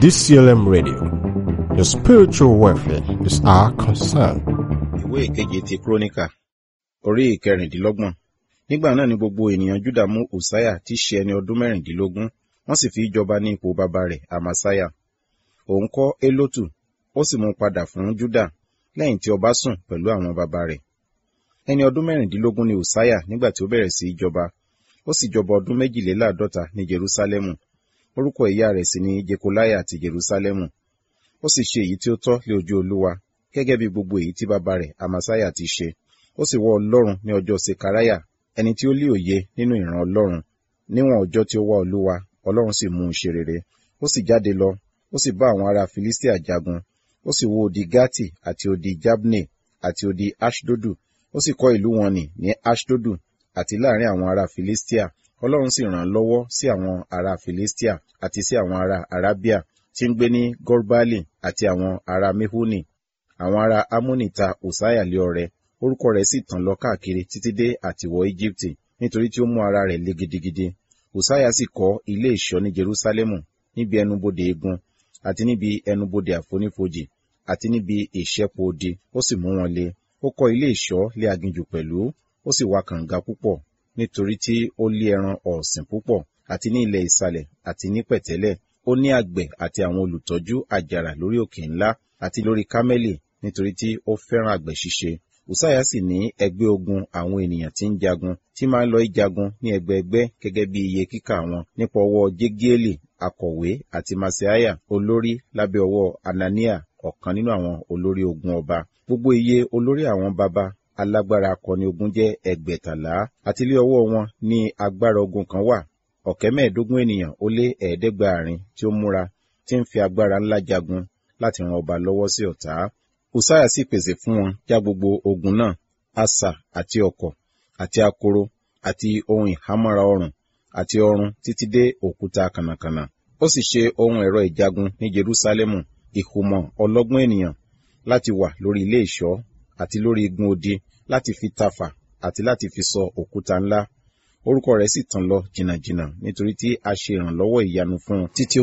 DCLM Radio. Your spiritual welfare is our concern. ìwé ìkeje ti kúrónìkà orí ìkẹrìndínlọ́gbọ̀n nígbà náà ni gbogbo ènìyàn júdà mú ùsáyà tí í ṣe ẹni ọdún mẹ́rìndínlógún wọ́n sì fi í jọba ní ipò bàbá rẹ̀ àmàsáyà òun kọ́ élótù ó sì mú un padà fún júdà lẹ́yìn tí ọba sùn pẹ̀lú àwọn bàbá rẹ̀ ẹni ọdún mẹ́rìndínlógún ni ùsáyà nígbà tí ó bẹ̀rẹ̀ sí í jọba ó sì jọba ọdún méjìléláàádọ́ta ní jerúsálẹ́mù orúkọ ìyá rẹ̀ sì ni jekoláyà ti jerúsálẹ́mù ó sì ṣe èyí tí ó tọ́ lé ojú olúwa gẹ́gẹ́ bí gbogbo èyí tí bàbá rẹ̀ àmàsáyà ti ṣe ó sì wọ ọlọ́run ní ọjọ́ sekaraya ẹni tí ó lé òye nínú ìran ọlọ́run níwọ̀n ọjọ́ tí ó wá olúwa ọlọ́run sì mú un ṣe rere ó sì jáde lọ ó sì bá àwọn ará filistia jagun ó sì wó odi gati àti odi jabne àti odi ashdodu ó sì kọ́ ìlú wọn nì ní ashdodu àti láàrin àwọn ará filistia ọlọ́run sì ràn án lọ́wọ́ sí àwọn ará filistia àti sí àwọn ará arabia tí ń gbé ní gorbali àti àwọn ará mehuni àwọn ará amoni ta òsáyà lé ọrẹ orúkọ rẹ̀ sì tàn lọ káàkiri títí dé àtiwọ íjíbítì nítorí tí ó mú ara rẹ̀ le gidigidi òsáyà sì kọ́ ilé ìṣọ́ ní jerúsálẹ́mù níbi ẹnubodè egun àti níbi ẹnubodè àfonífojì àti níbi ìṣẹ́po odi ó sì mú wọn le ó kọ́ ilé ìṣọ́ lé aginjù pẹ̀lú ó sì wa kànga púpọ̀ nítorí tí ó lé ẹran ọ̀sìn púpọ̀ àti ní ilẹ̀ ìsàlẹ̀ àti ní pẹ̀tẹ́lẹ̀ ó ní àgbẹ̀ àti àwọn olùtọ́jú àjàrà lórí òkè ńlá àti lórí kámẹ́lì nítorí tí ó fẹ́ràn àgbẹ̀ ṣíṣe Ùsáyà sì ní ẹgbẹ́ ogun àwọn ènìyàn tí ń jagun tí máa ń lọ ìjagun ní ẹgbẹẹgbẹ́ gẹ́gẹ́ bí iye kíkà wọn nípa ọwọ́ Jégiélì akọ̀wé àti Masaiah olórí lábẹ́ ọwọ́ Anania ọ̀kan nínú àwọn olórí ogun ọba gbogbo iye olórí àwọn baba alágbára akọni ogun jẹ́ ẹgbẹ̀tàlá àti ilé ọwọ́ wọn ní agbára ogun kan wà ọ̀kẹ́ mẹ́ẹ̀ẹ́dógún ènìyàn ó lé ẹ̀ẹ́dẹ́gbàárin tí ó múra tí ń fi agbára ńlá jagun láti ran ọba lọ́wọ́ sí ọ̀tá Ùsáyà sì pèsè fún wọn já gbogbo ogun náà asà àti ọ̀kọ̀ àti akoro àti ohun ìhámọ́ra ọrùn àti ọrùn títí dé òkúta kànàkànà ó sì ṣe ohun ẹ̀rọ ìjagun ní Jerúsálẹ́mù ìhùmọ̀ ọlọ́gbọ́n ènìyàn láti wà lórí ilé ìṣọ́ àti lórí igun odi láti fi tafà àti láti fi sọ òkúta ńlá orúkọ rẹ̀ sì tàn lọ jìnnàjìnnà nítorí tí a ṣe ìrànlọ́wọ́ ìyanu fún un títí ó